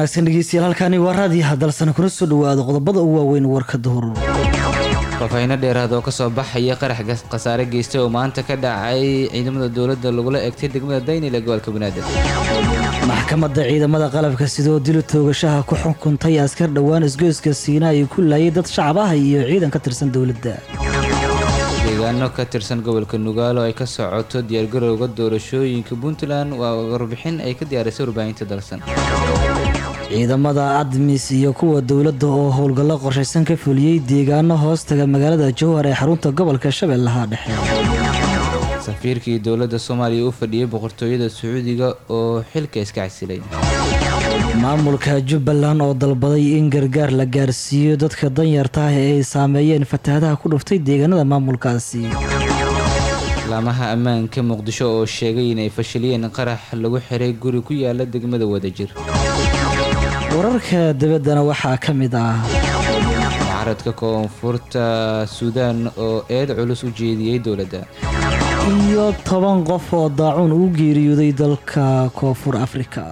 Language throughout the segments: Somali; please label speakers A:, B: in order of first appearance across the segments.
A: wanaagsan dhegeystayaal halkaani waa raadiyo hadalsana kuna soo dhawaado qodobada ugu waaweyn warka duhur
B: faahfaahiino dheeraad oo kasoo baxaya qarax khasaare geystay oo maanta ka dhacay ciidamada dowladda lagula egtay degmada daynil ee gobolka banaadir
A: maxkamadda ciidamada qalabka sidoo dilo toogashaha ku xukuntay askar dhowaan isgoyska siina ay ku laayay dad shacab ah iyo ciidan ka tirsan dowladda
B: deegaano ka tirsan gobolka nugaalo ay ka socoto diyaargarowga doorashooyinka puntland waa warbixin ay ka diyaarisay warbaahinta dalsan
A: ciidamada admis iyo kuwa dowladda oo howlgallo qorshaysan ka fuliyey deegaano hoostaga magaalada jowhar ee xarunta gobolka shabeellaha dhexe
B: safiirkii dowladda soomaaliya u fadhiyey boqortooyada sacuudiga oo xilka iska casilay
A: maamulka jubbaland oo dalbaday in gargaar la gaarsiiyo dadka danyarta ah ee ay saameeyeen fatahaadaha ku dhuftay deegaanada maamulkaasi
B: laamaha ammaanka muqdisho oo sheegay inay fashiliyeen qarax lagu xiray guri ku yaala degmada wadajir
A: wararka dabaddana waxaa ka mid ah
B: mucaaradka koonfurta suudaan oo eed culus u jeediyey dowladda
A: iyo toban qof oo daacuun ugu geeriyooday dalka koonfur afrika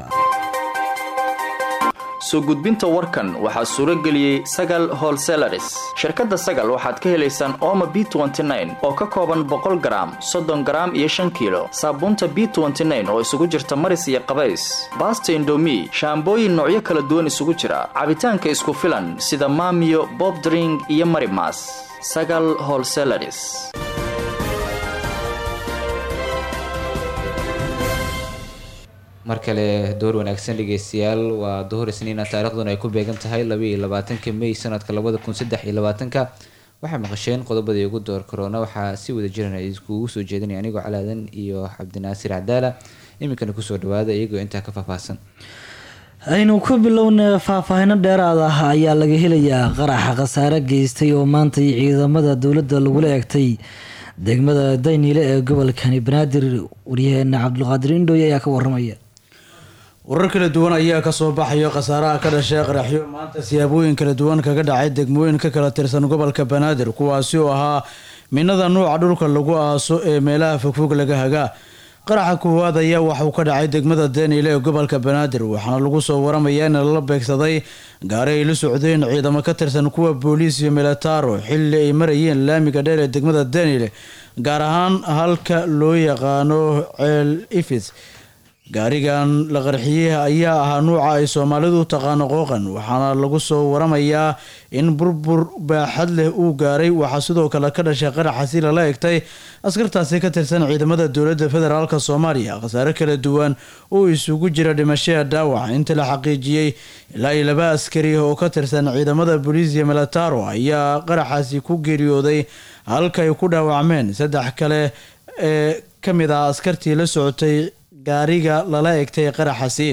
C: soo gudbinta warkan waxaa suuro geliyey sagal holselaris shirkadda sagal waxaad ka helaysaan ooma b oo ka kooban boqol garaam soddon garaam iyo shan kiilo saabuunta b oo isugu jirta maris iyo qabays baasta indomi shaambooyin noocyo kala duwan isugu jira cabitaanka isku filan sida maamiyo bobdring iyo marimas sagal holselaris
B: mar kale door wanaagsan dhegeystayaal waa duhur isniina taariikhduna ay ku beegan tahay labaiyo labaatanka may sanadka labada kun saddex iyo labaatanka waxaa maqasheen qodobadii ugu door korona waxaa si wada jiran iskugu soo jeedinaya anigoo calaadan iyo cabdinaasir cadaala iminkana kusoo dhawaada iyagoo intaa ka faahfaahsan
A: aynu ku bilowna faahfaahino dheeraad ah ayaa laga helayaa qaraxa khasaare geystay oo maantay ciidamada dowladda lagula egtay degmada dayniile ee gobolkani banaadir waryaheena cabdulqaadir indhooy ayaa ka waramaya
D: warar kala duwan ayaa kasoo baxayo khasaaraha ka dhashay qaraxyo maanta siyaabooyin kala duwan kaga dhacay degmooyin ka kala tirsan gobolka banaadir kuwaasi oo ahaa minada nuuca dhulka lagu aaso ee meelaha fogfog laga hagaa qaraxa koowaad ayaa waxauu ka dhacay degmada daniile ee gobolka banaadir waxaana lagu soo waramayaa in lala beegsaday gaari ay la socdeen ciidamo ka tirsan kuwa booliis iyo militaro xilli ay marayeen laamiga dheer ee degmada daniile gaar ahaan halka loo yaqaano ceel ifis gaarigan la qarxiyey ayaa ahaa nuuca ay soomaalidu u taqaano qooqan waxaana lagu soo waramayaa in burbur baaxad leh uu gaaray waxaa sidoo kale ka dhashay qaraxasi lala egtay askartaasi ka tirsan ciidamada dowladda federaalk soomaaliya khasaare kala duwan oo isugu jira dhimashada dhaawac inta la xaqiijiyey ilaa iyo laba askari oo ka tirsan ciidamada booliisiya militaro ayaa qaraxaasi ku geeriyooday halka ay ku dhaawacmeen saddex kale ee ka mid ah askartii la socotay gaariga lala egtay qaraxasi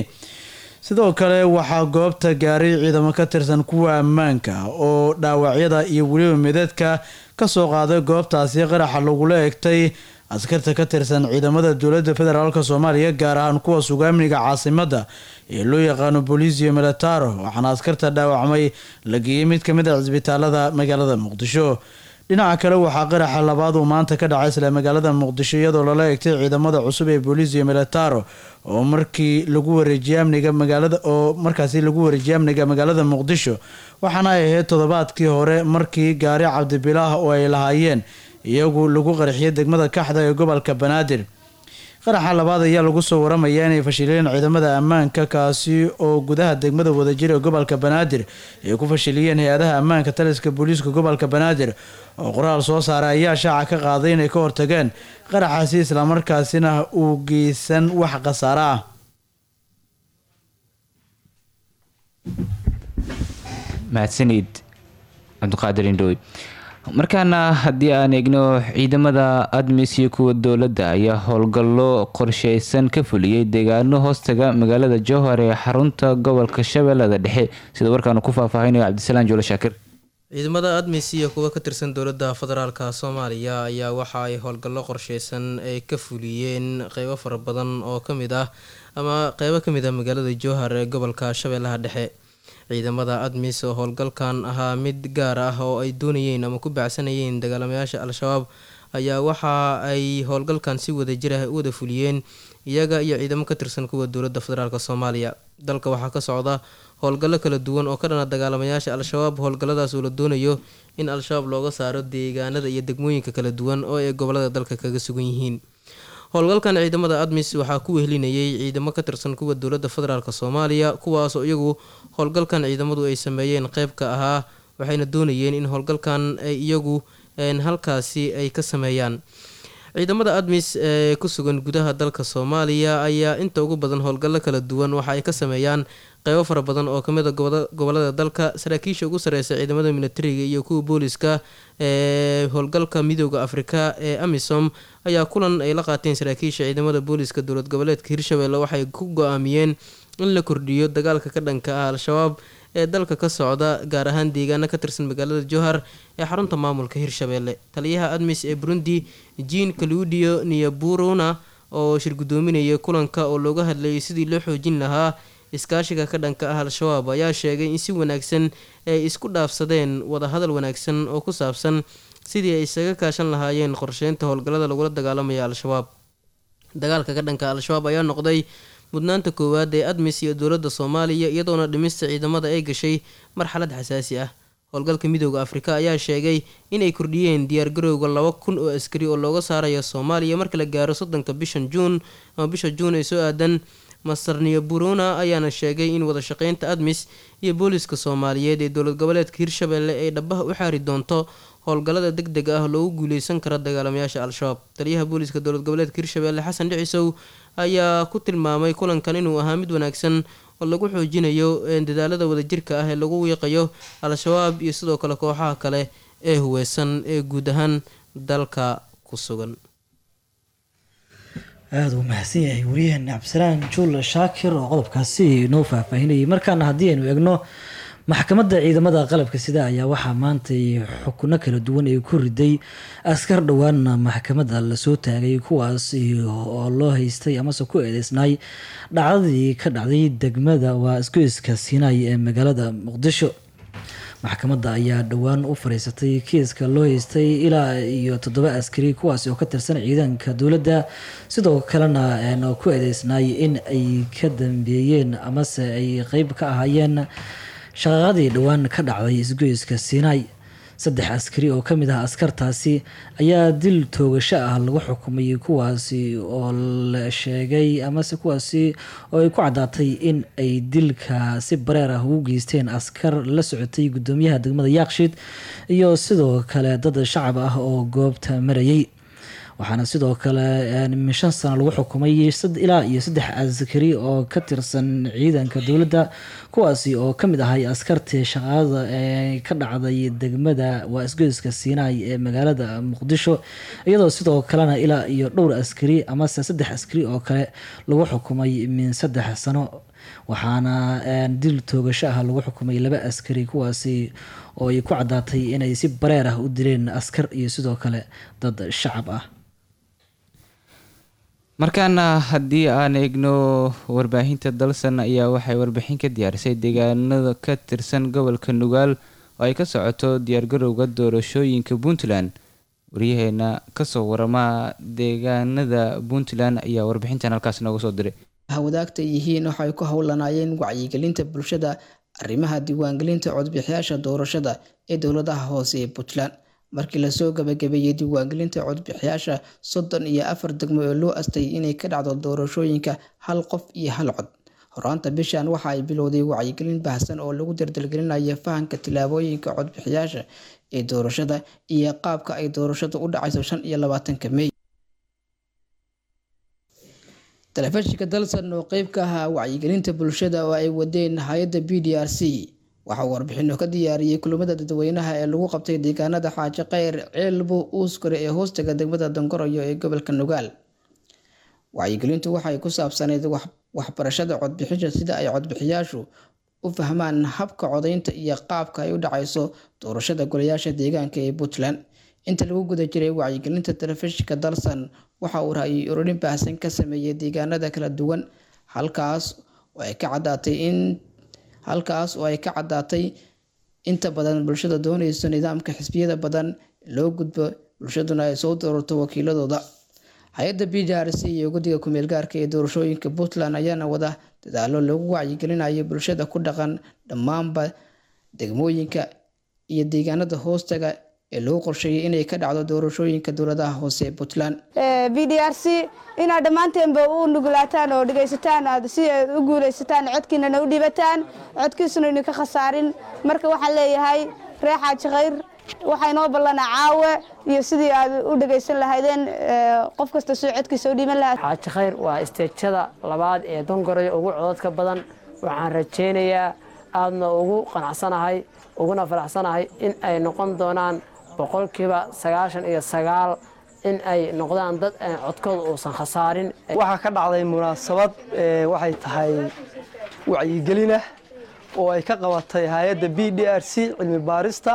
D: sidoo kale waxaa goobta gaaray ciidamo ka tirsan kuwa ammaanka oo dhaawacyada iyo weliba midadka kasoo qaaday goobtaasi qaraxa lagula egtay askarta ka tirsan ciidamada dowladda federaalk soomaaliya gaar ahaan kuwa suga amniga caasimada ee loo yaqaano booliisiyo militaro waxaana askarta dhaawacmay la geeyey mid kamid a cisbitaalada magaalada muqdisho dhinaca kale waxaa qaraxa labaad uu maanta ka dhacay isla magaalada muqdisho iyadoo lala egtay ciidamada cusub ee booliisiyo militaro oo markii lagu wareejiyay amniga magaalada oo markaasi lagu wareejiyay amniga magaalada muqdisho waxaana ay ahayd toddobaadkii hore markii gaari cabdibilaah oo ay lahaayeen iyagu lagu qarxiyay degmada kaxda ee gobolka banaadir qaraxa labaad ayaa lagu soo waramayaa inay fashileen ciidamada ammaanka kaasi oo gudaha degmada wadajir ee gobolka banaadir ay ku fashiliyeen hay-adaha ammaanka taliska booliiska gobolka banaadir oo qoraal soo saaray ayaa shaaca ka qaaday inay ka hortageen qaraxaasi islamarkaasina uu geysan wax khasaare ah
B: mahadsanid cabdiqaadir indhooy markaana haddii aan eegno ciidamada admis iyo kuwa dowladda ayaa howlgallo qorsheysan ka fuliyey deegaano hoostaga magaalada jowhar ee xarunta gobolka shabeellada dhexe sida warkaanu ku faahfaahinayo cabdisalaan joolo shaakir
E: ciidamada admis iyo kuwa ka tirsan dowladda federaalka soomaaliya ayaa waxa ay howlgallo qorsheysan ay ka fuliyeen qeybo fara badan oo kamid ah ama qeybo kamid ah magaalada jowhar ee gobolka shabeellaha dhexe ciidamada admis oo howlgalkan ahaa mid gaar ah oo ay doonayeen ama ku baacsanayeen dagaalamayaasha al-shabaab ayaa waxa ay howlgalkan si wada jir ah u wada fuliyeen iyaga iyo ciidamo ka tirsan kuwa dowladda federaalk soomaaliya dalka waxaa ka socda howlgallo kala duwan oo ka dhana dagaalamayaasha al-shabaab howlgalladaas oo la doonayo in al-shabaab looga saaro deegaanada iyo degmooyinka kala duwan oo ay gobolada dalka kaga sugan yihiin howlgalkan ciidamada admis waxaa ku wehlinayay ciidamo ka tirsan kuwa dowladda federaalk soomaaliya kuwaasoo iyagu howlgalkan ciidamadu ay sameeyeen qeyb ka ahaa waxayna doonayeen in howlgalkan ay iyagu halkaasi ay ka sameeyaan ciidamada admis ee ku sugan gudaha dalka soomaaliya ayaa inta ugu badan howlgallo kala duwan waxa ay ka sameeyaan qeybo fara badan oo kamid a gobolada dalka saraakiisha ugu sareysa ciidamada militariga iyo kuwa booliska ee howlgalka midooda afrika ee amisom ayaa kulan ay la qaateen saraakiisha ciidamada booliska dowlad goboleedka hirshabelle waxay ku go-aamiyeen in la kordhiyo dagaalka ka dhanka ah al-shabaab ee dalka ka socda gaar ahaan deegaano ka tirsan magaalada jowhar ee xarunta maamulka hirshabelle taliyaha admis ee burundi jean caludio niyaburuna oo shir gudoominaya kulanka oo looga hadlayay sidii loo xoojin lahaa iskaashiga ka dhanka ah al-shabaab ayaa sheegay in si wanaagsan ay isku dhaafsadeen wadahadal wanaagsan oo ku saabsan sidii ay isaga kaashan lahaayeen qorsheynta howlgallada lagula dagaalamaya al-shabaab dagaalka ka dhanka al-shabaab ayaa noqday mudnaanta koowaad ee admis iyo dowladda soomaaliya iyadoona dhimista ciidamada ay gashay marxalad xasaasi ah howlgalka midooda afrika ayaa sheegay inay kordhiyeen diyaargarowga laba kun oo askari oo looga saarayo soomaaliya marka la gaaro soddonka bishan juun ama bisha juun ee soo aadan masarniyo buruna ayaana sheegay in wadashaqeynta admis iyo booliska soomaaliyeed ee dowlad goboleedka hirshabelle ay dhabaha u xaari doonto howlgallada deg deg ah loogu guuleysan karo dagaalamayaasha al-shabaab taliyaha booliska dowlad goboleedka hirshabelle xasan dhicisow ayaa ku tilmaamay kulankan inuu ahaa mid wanaagsan oo lagu xoojinayo dadaalada wadajirka ah ee lagu wiiqayo al-shabaab iyo sidoo kale kooxaha kale ee huweysan ee guud ahaan dalka ku sugan
A: aada uu mahadsan yahay wariyaheena cabdisalaan juul shaakir oo qodobkaasi noo faahfaahinayay markaana haddii aynu eegno maxkamadda ciidamada qalabka sida ayaa waxaa maantay xukuno kala duwan ay ku riday askar dhowaanna maxkamadda lasoo taagay kuwaas oo loo haystay amase ku eedeysnaay dhacdadii ka dhacday degmada waa isgoyska siinaay ee magaalada muqdisho maxkamadda ayaa dhowaan u fariisatay kiiska loo haystay ilaa iyo toddoba askari kuwaasi oo ka tirsan ciidanka dowladda sidoo kalena ku eedeysnaay in ay ka dambeeyeen amase ay qeyb ka ahaayeen shaqaaqadii dhowaan ka dhacday isgoyska siinaay saddex askari oo kamid ah askartaasi ayaa dil toogasho ah lagu xukumay kuwaasi oo la sheegay amase kuwaasi oo ay ku caddaatay in ay dilka si bareer ah ugu geysteen askar la socotay guddoomiyaha degmada yaaqshiid iyo sidoo kale dad shacab ah oo goobta marayay waxaana sidoo kale min shan sano lagu xukumay ilaa iyo saddex askari oo ka tirsan ciidanka dowladda kuwaasi oo kamid ahay askartii shaqaada ee ka dhacday degmada waa isgoyska siinaay ee magaalada muqdisho iyadoo sidoo kalena ilaa iyo dhowr askari amase saddex askari oo kale lagu xukumay min saddex sano waxaana dil toogasho ah lagu xukumay laba askari kuwaasi oo ay ku caddaatay inay si bareer ah u dileen askar iyo sidoo kale dad shacab ah
B: markaana haddii aan eegno warbaahinta dalsan ayaa waxay warbixin ka diyaarisay deegaanada ka tirsan gobolka nugaal oo ay ka socoto diyaargarowga doorashooyinka puntland waryaheena kasoo warama deegaanada puntland ayaa warbixintan halkaas nooga soo diray
F: hawadaagta yihiin waxay ku howlanaayeen wacyigelinta bulshada arrimaha diiwaangelinta codbixiyaasha doorashada ee dowladaha hoose ee puntland markii lasoo gabagabeeyey diiwaangelinta codbixiyaasha soddon iyo afar degmo oo loo astay inay ka dhacdo doorashooyinka hal qof iyo hal cod horaanta bishan waxa ay bilowday wacyigelin baahsan oo lagu dardalgelinayo fahanka tilaabooyinka codbixiyaasha ee doorashada iyo qaabka ay doorashadu u dhacayso shan iyo labaatanka mey telefishinka dalsan oo qeyb ka ahaa wacyigelinta bulshada oo ay wadeen hay-adda b d r c waxaa uu warbixino ka diyaariyey kulamada dadweynaha ee lagu qabtay deegaanada xaaji kheyr ceelbo uuskare ee hoostaga degmada dongoroyo ee gobolka nugaal wacyigelintu waxay ku saabsaneyd waxbarashada codbixisha sida ay codbixiyaashu u fahmaan habka codaynta iyo qaabka ay u dhacayso doorashada golayaasha deegaanka ee puntland inta lagu guda jiray wacyigelinta telefishinka dalsan waxa uu ra-yi ururin baahsan ka sameeyey deegaanada kala duwan halkaas oo ay ka caddaatay in halkaas oo ay ka caddaatay inta badan bulshada doonayso nidaamka xisbiyada badan loo gudbo bulshaduna ay soo doorato wakiiladooda hay-adda b d r c iyo guddiga kumeel gaarka ee doorashooyinka puntland ayaana wada dadaalo lagu wacyigelinayo bulshada ku dhaqan dhammaanba degmooyinka iyo deegaanada hoostaga ee lagu qorsheeyay inay ka dhacdo doorashooyinka dowladaha hoose ee puntland
G: b d r c inaad dhammaanteenba u nugulaataan oo dhegaysataan aad si aad u guulaysataan codkiinana u dhibataan codkiisuna idinka khasaarin marka waxaan leeyahay reer xaaji khayr waxaa inoo ballanaa caawe iyo sidii aad u dhegaysan lahaydeen qof kasta soo codkiisa u dhiban lahaa
H: xaaji khayr waa isteejada labaad ee dongoraya ugu cododka badan waxaan rajaynayaa aadna ugu qanacsanahay uguna faraxsanahay in ay noqon doonaan boqolkiiba sagaashan iyo sagaal in ay noqdaan dad codkooda uusan khasaarin
I: waxaa ka dhacday munaasabad waxay tahay wacyigelinah oo ay ka qabatay hay-adda b d r c cilmi baarista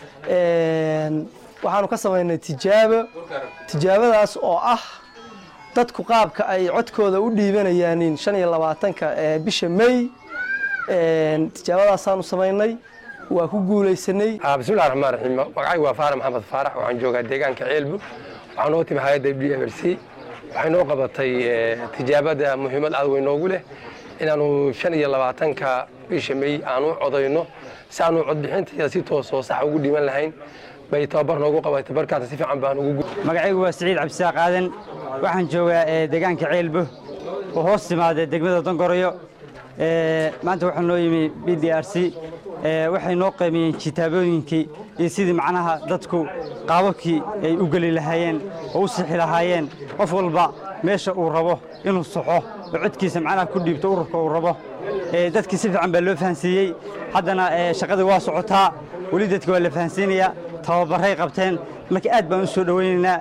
I: waxaanu ka samaynay tijaabo tijaabadaas oo ah dadku qaabka ay codkooda u dhiibanayaanin shan iyo labaatanka bisha may tijaabadaasaanu samaynay waa ku guulaysanay
J: bismillahi raxmaan raxiim magacaygu waa faarax maxamed faarax waxaan joogaa deegaanka ceelbu waxaan noo timi hay-adda b r c waxay noo qabatay tijaabada muhiimad aad weyn noogu leh inaanu shan iyo labaatanka bisha may aanu codayno si aanu codbixinta si toosoo sax ugu dhiiban lahayn bay tababar noogu qabatay tabarkaas si fiican baan ugu
K: magacaygu waa siciid cabdisaaq aadan waxaan joogaa deegaanka ceelbo oo hoos timaada degmada dongoroyo maanta waxaa noo yimi b d r c waxay noo qiimeeyeen kitaabooyinkii iyo sidii macnaha dadku qaababkii ay u geli lahaayeen oo u sixi lahaayeen qof walba meesha uu rabo inuu saxo oo codkiisa macnaha ku dhiibto ururka uu rabo dadkii si fiican baa loo fahansiiyey haddana shaqadii waa socotaa weli dadka waa la fahansiinayaa tababaray qabteen marka aad baan u soo dhowaynaynaa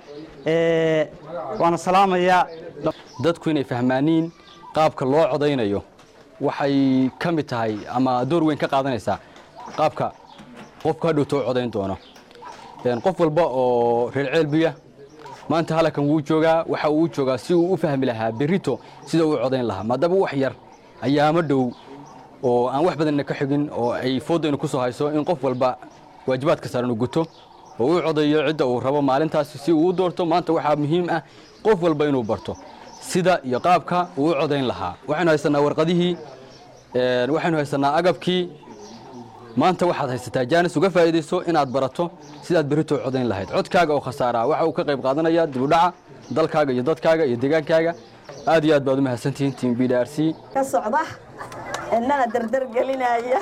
K: waana salaamayaa
L: dadku inay fahmaaniin qaabka loo codaynayo waxay ka mid tahay ama door weyn ka qaadanaysaa qaabka qofku hadhowto u codayn doono qof walba oo reer ceelbiya maanta halkan wuu joogaa waxa uu joogaa si uu u fahmi lahaa berito sida uu codayn lahaa maadaama wax yar ayaama dhow oo aan wax badanna ka xigin oo ay foodaynu ku soo hayso in qof walba waajibaadka saaran uu guto oo u codayo cidda uu rabo maalintaas si uu u doorto maanta waxaa muhiim ah qof walba inuu barto sida iyo qaabka uu u codayn lahaa waxaynu haysanaa warqadihii waxaynu haysanaa agabkii maanta waxaad haysataa jaanis uga faa'iidayso inaad barato sidaad berito u codayn lahayd codkaaga oo khasaaraa waxa uu ka qayb qaadanaya dibudhaca dalkaaga iyo dadkaaga iyo deegaankaaga aad iyo aad baad u mahadsantihiin tiim b d r c
M: ka socda innana dardar gelinaya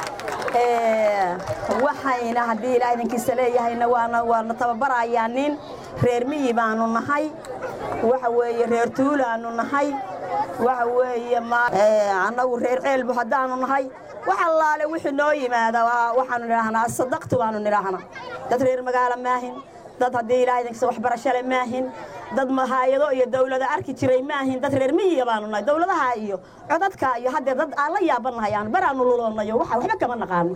M: waxayna haddii ilaa idinkiisa leeyahayna waana waana tababarayaa nin reer miyi baanu nahay waxa weeye reer tuulaanu nahay waxa weeye annagu reer ceelbu haddaanu nahay wax allaale wixii noo yimaada waxaanu nidhaahnaa sadaqtu baanu nidhaahnaa dad reer magaalo maahin dad haddii ilaa idinkiisa waxbarashale maahin dad hay-ado iyo dawlada arki jiray maahin dad reer miyiga baanu nahay dawladaha iyo codadka iyo haddee dad aan la yaabannahay aan baraanu luloonayo waxa waxba kama naqaano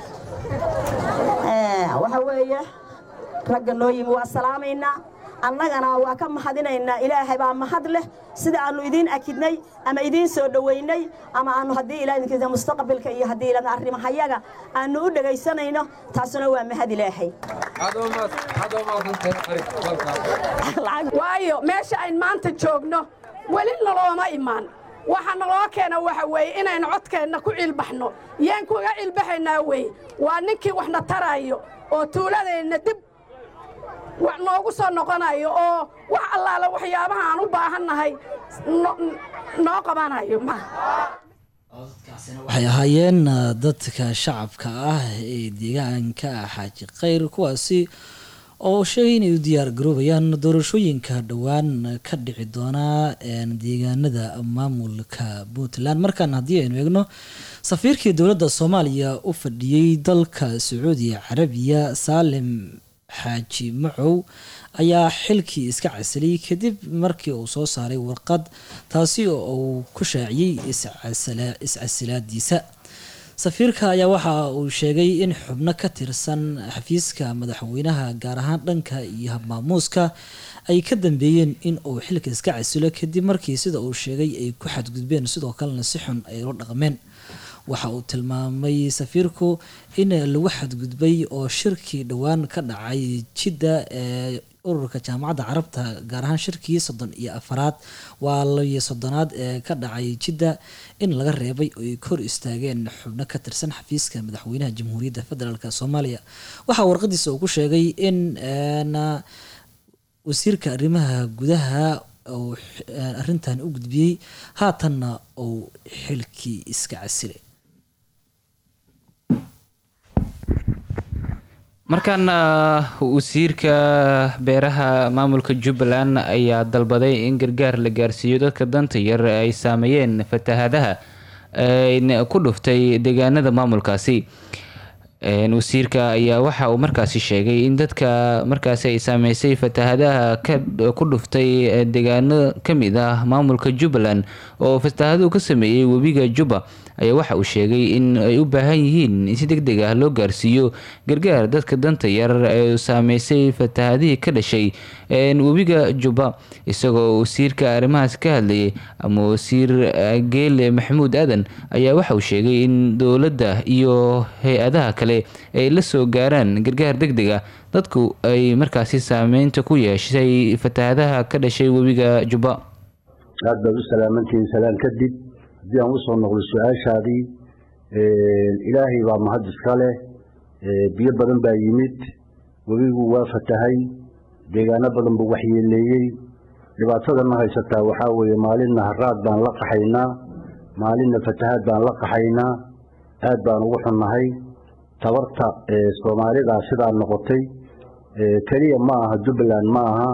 M: waxa weeye ragga noo yimi waa salaamaynaa annagana waa ka mahadinaynaa ilaahay baa mahad leh sida aanu idiin akidnay ama idiin soo dhoweynay ama aanu haddii ilaa idinkiisa mustaqbalka iyo haddii ilaa arrimahayaga aanu u dhegaysanayno taasuna waa mahad ilaahay
N: waayo meesha ayn maanta joogno weli nalooma imaan waxa naloo keena waxa weeye inaynu codkeenna ku cilbaxno yaan kuga cilbaxaynaa weye waa ninkii waxna tarayo oo tuuladeenna dib wax noogu soo noqonayo oo wax allaala waxyaabaha aan u baahannahay noo qabanayo
A: waxay ahaayeen dadka shacabka ah ee deegaanka xaaji khayr kuwaasi oo sheegay inay u diyaar garoobayaan doorashooyinka dhowaan ka dhici doonaa deegaanada maamulka puntland markan haddii aynu eegno safiirkii dowladda soomaaliya u fadhiyey dalka sacuudi carabiya saalim xaaji macow ayaa xilkii iska casilay kadib markii uu soo saaray warqad taasi oo uu ku shaaciyey iscasilaadiisa safiirka ayaa waxa uu sheegay in xubno ka tirsan xafiiska madaxweynaha gaar ahaan dhanka iyo habmaamuuska ay ka dambeeyeen in uu xilka iska casilo kadib markii sida uu sheegay ay ku xadgudbeen sidoo kalena si xun ay la dhaqmeen waxa uu tilmaamay safiirku in lagu xadgudbay oo shirkii dhowaan ka dhacay jidda ee ururka jaamacadda carabta gaar ahaan shirkii soddon iyo afaraad waa labiyo soddonaad ee ka dhacay jidda in laga reebay oo ay kor istaageen xubno ka tirsan xafiiska madaxweynaha jamhuuriyadda federaalk soomaaliya waxaa warqadiisa uu ku sheegay in wasiirka arrimaha gudaha uu arrintan u gudbiyey haatanna uu xilkii iska casilay
B: markaana wasiirka beeraha maamulka jubbaland ayaa dalbaday in gargaar la gaarsiiyo dadka danta yar ay saameeyeen fatahaadaha ku dhuftay deegaanada maamulkaasi wasiirka ayaa waxa uu markaasi sheegay in dadka markaasi ay saameysay fatahaadaha ku dhuftay deegaano kamid ah maamulka jubbaland oo fatahaaduhu ka sameeyey webiga jubba ayaa waxa uu sheegay in ay u baahan yihiin in si deg deg ah loo gaarsiiyo gargaar dadka danta yar ee saameysay fatahadihii ka dhashay webiga jubba isagoo wasiirka arrimahaas ka hadlayay ama wasiir geele maxamuud aadan ayaa waxa uu sheegay in dowladda iyo hay-adaha kale ay la soo gaaraan gargaar deg deg ah dadku ay markaasi saameynta ku yeeshay fatahadaha ka dhashay webiga jubba
O: aad baad u salaamantihiin salaan kadib haddii aan usoo noqdo su-aashaadii ilaahay baa mahad iska leh biyo badan baa yimid webigu waa fatahay deegaano badan buu waxyeeleeyey dhibaatadana haysataa waxaa weeye maalinna haraad baan la qaxaynaa maalinna fatahaad baan la qaxaynaa aad baan ugu xunnahay tabarta soomaalidaa sidaa noqotay keliya ma aha jubbaland ma aha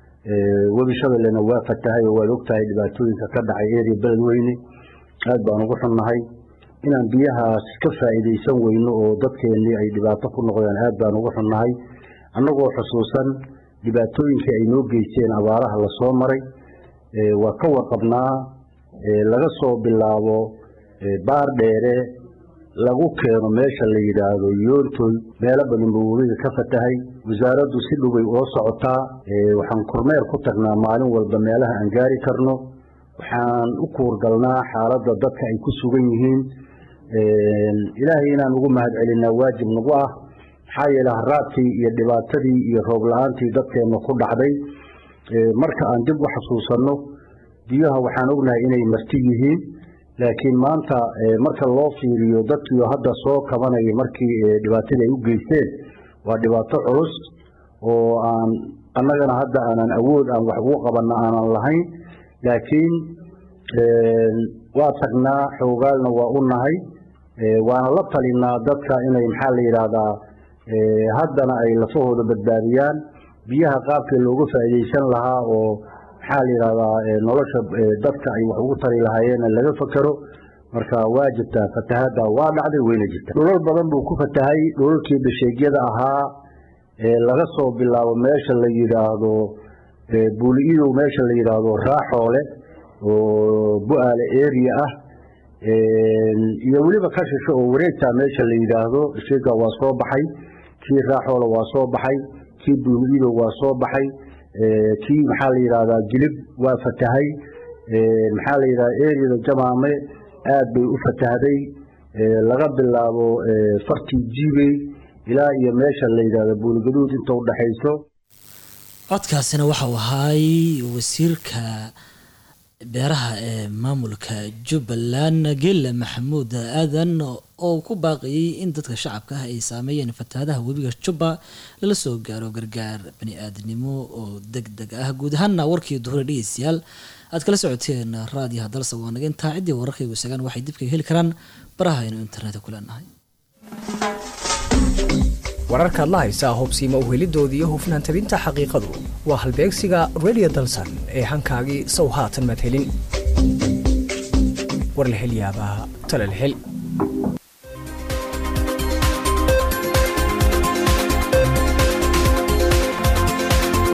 O: webi shabeellena waa fatahay oo waad ogtahay dhibaatooyinka ka dhacay eria beledweyne aad baan ugu xunnahay inaan biyahaas ka faa'iidaysan weyno oo dadkeennii ay dhibaato ku noqdeen aad baan ugu xunnahay annagoo xusuusan dhibaatooyinkii ay noo geysteen abaaraha lasoo maray waa ka warqabnaa laga soo bilaabo baar dheere lagu keeno meesha la yidhaahdo yoontoy meelo badan buu webiga ka fatahay wasaaraddu si dhoway ula socotaa waxaan kormeer ku tagnaa maalin walba meelaha aan gaari karno waxaan u kuurgalnaa xaaladda dadka ay ku sugan yihiin ilaahay inaan ugu mahad celinaa waajib nagu ah maxaa yeele haraadkii iyo dhibaatadii iyo roob la-aantii dadkeenna ku dhacday marka aan dib u xasuusanno biyaha waxaan ognahay inay marti yihiin laakiin maanta marka loo fiiriyo dadkiio hadda soo kabanaya markii dhibaatadii ay u geysteen waa dhibaato culus oo aan annagana hadda aanan awood aan wax ugu qabanna aanan lahayn laakiin waa tagnaa xoogaalna waa u nahay waana la talinaa dadka inay maxaa la yidhaahdaa haddana ay lafahooda badbaadiyaan biyaha qaabkii looga faa'iidaysan lahaa oo maxaa la yidhahdaa nolosha dadka ay wax ugu tari lahaayeen laga fakero marka waa jirtaa fatahaadda waa dhacday weyna jirta dhulal badan buu ku fatahay dhulalkii basheegyada ahaa laga soo bilaabo meesha la yidhaahdo buuli-idow meesha la yidhaahdo raaxoole oo bu-aale area ah iyo weliba ka shisho oo wareegtaa meesha la yidhaahdo sheega waa soo baxay kii raaxoole waa soo baxay kii buuli-idow waa soo baxay kii maxaa la yidhahdaa jilib waa fatahay maxaa la yidhahdaa eriyada jamaame aad bay u fatahday laga bilaabo fartii jiibey ilaa iyo meesha la yidhahdo buuligaduud inta u dhaxayso
A: codkaasina waxau ahaay wasiirka beeraha ee maamulka jubbaland geela maxamuud aadan oo ku baaqayay in dadka shacabka ah ay saameeyeen fatahaadaha webiga jubba lala soo gaaro gargaar bani-aadnimo oo deg deg ah guud ahaana warkii duhure dhegeystayaal aad kala socoteen raadiyaha dalsa waa naga intaa ciddii wararkaygu isagaan waxay dibka heli karaan baraha aynu internetka ku leenahay
P: wararkaad la haysaa hubsiima uhelidooda iyo hufnaan tabinta xaqiiqadu waa halbeegsiga radio dalsan ee hankaagii sow haatan madhelin war la hel yaabaa tala la hel